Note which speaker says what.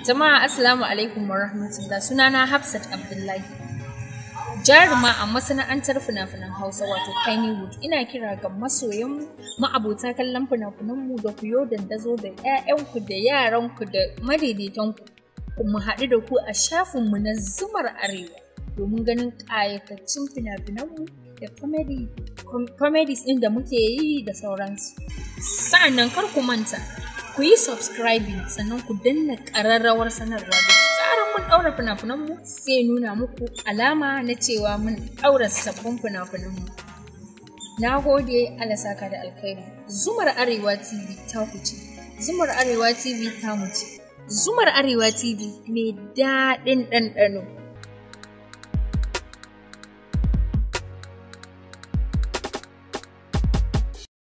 Speaker 1: Jama'a Assalamu alaikum wa rahmatullah sunana Hafsat Abdullahi. Jaruma a masana'antar fina-finan Hausa wato Kannywood ina kira ga masoyan ma'abota kallon fina-finanmu da ku yo dandazo da 'ya'yanku da yaranku da madaidaitanku mu haɗu da ku a shafinmu na Zumar Arewa domin ganin ƙayataccen fina-finanmu da comedies ɗin da muke yi da sauransu. Sa'annan kar ku manta ku yi subscribing sannan ku danna ƙararrawar sanarwa da tsarin mun ɗaura fina-finanmu sai nuna muku alama na cewa mun ɗaura sabbin fina-finanmu. Na gode Alasaka da alkhairi. Zumar Arewa TV ta ce. Zumar Arewa TV ta ce. Zumar Arewa TV mai daɗin ɗanɗano.